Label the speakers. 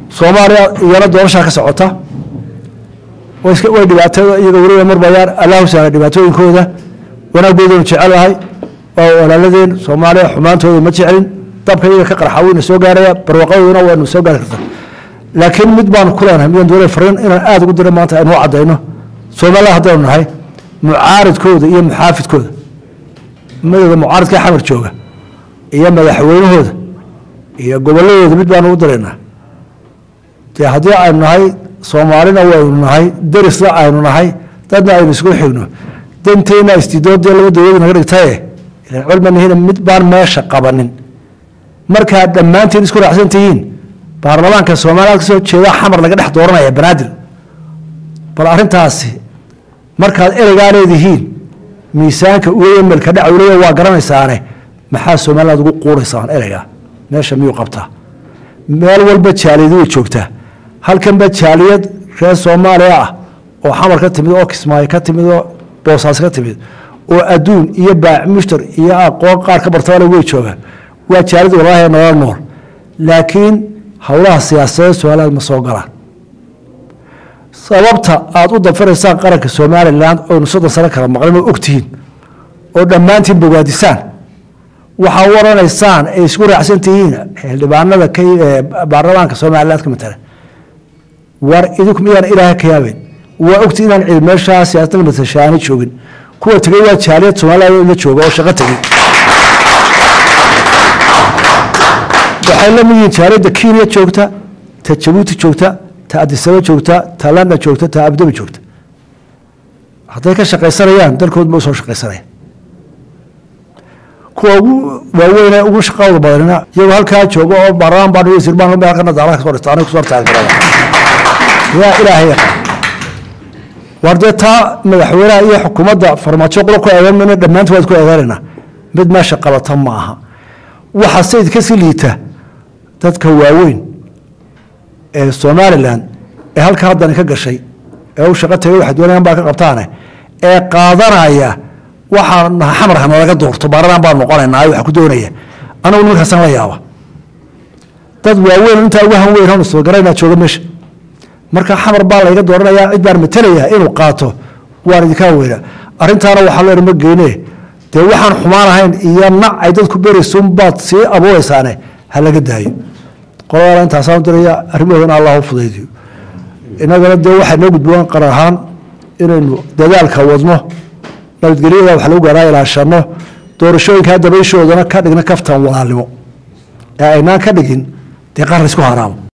Speaker 1: soomaaliya iyana doorashaa ka socota way iska way dhibaatada iyagoo weliba marbayaan allahu sahla dhibaatooyinkooda wanaaggoodanu jecelahay waa walaaladeen soomaaliya xumaantooda ma jecelin dabka iyaga ka qarxa wayna soo gaaraya barwaqadooduna waynu soo gaari kartaa laakiin mid baanu ku leenahay midaan doonay fariin inaan aada ugu diro maanta aynu u caddayno soomaaliya haddaynu nahay mucaaridkooda iyo muxaafidkooda madowda mucaaridka xamar jooga iyo madaxweynahooda iyo gobolladooda mid baanu u diraynaa dee haddii aynu nahay soomaalina waynu nahay derisna aynu nahay dadna aynu isku xigno danteena istidoodee laba dowlad naga dhigtaye ilan culmanihina mid baan meesha qabanin markaad dhammaantiin isku raacsan tihiin baarlamaanka soomaaliya kasoo jeeda xamar laga dhex dooranaya banaadir bal arrintaasi markaad ereygaa leedihiin miisaanka uga melka dhacwlaya waa garanaysaane maxaa somaliland ugu quuraysaan ereygaa meesha miyuu qabtaa meel walba jaaliyad way joogtaa halkanba jaaliyad reer soomaaliya ah oo xamar ka timid oo kismaayo ka timid oo boosaas ka timid oo adduun iyo baac mushtar iyo aqoon qaar ka bartabale way joogaan waa jaaliyad walaahi nolol nool laakiin howlaha siyaasadeed somaliland ma soo galaan sababta aada u dafiraysaan qaranka somalilan oynu soddon sano kala maqlin oo ogtihiin oo dhammaantiin bogaadisaan waxaa u oranaysaan ay isku raacsan tihiin xildhibaanada ka baarlamaanka somaliland ka matala war idinku miyaan ilaaha ka yaabeen waa ogti inaan cid meeshaa siyaasadda matashaani joogin kuwa tegey waa jaaliyad somaliland la jooga oo shaqo tegey waxay la mid yihiin jaaliyadda kenya joogta ta jabuuti joogta ta adisaba joogta ta london joogta ta abdabi joogta hadday ka shaqaysanayaan dalkood ma usoo shaqaysanaya kuwa ugu waaweyne ugu shaqadooda badanina iyagoo halkaa jooga oo baarlamaan baan wasiir baan meel kana daalaha kasoo dhigta aniga kusoo taageerada yaa ilaahay yaqaan war dee taa madaxweynaha iyo xukuumadda farmaajo qolo ku eedeyn mayna dhammaantood waad ku eedeynayna mid meesha qabata ma aha waxa sayid kasii liita dadka waaweyn ee somalilan ee halka haddani ka gashay ee u shaqo tagay waxay doonayaan baa ka qabtaane ee qaadanaya waxaa xamar hanalaga doorto baaradan baan noqonaynaa waxa ku doonaya anagu nimankaasaan la yaaba dad waaweyn intaa uga han weyn hanu soo garaynaa jooga meesha marka xamar baa layga dooranayaa cid baan matalaya inuu qaato waan idinka weyna arrintaana waxaa leena ma geyne dee waxaan xumaan ahayn iyo nac ay dadku beraysun baad sii abuuraysaane ha laga daayo qoladaana intaasaan diraya arrimahoodana allah u fudaydiyo innagana dee waxay noo gudboon qar ahaan inaynu dadaalka wadno nabadgelyada wax lagu gaaraa ilaashano doorashooyinkaa dabayshoodana ka dhigna kaftan walaalnimo ee aynaan ka dhigin dee qaran isku haraamo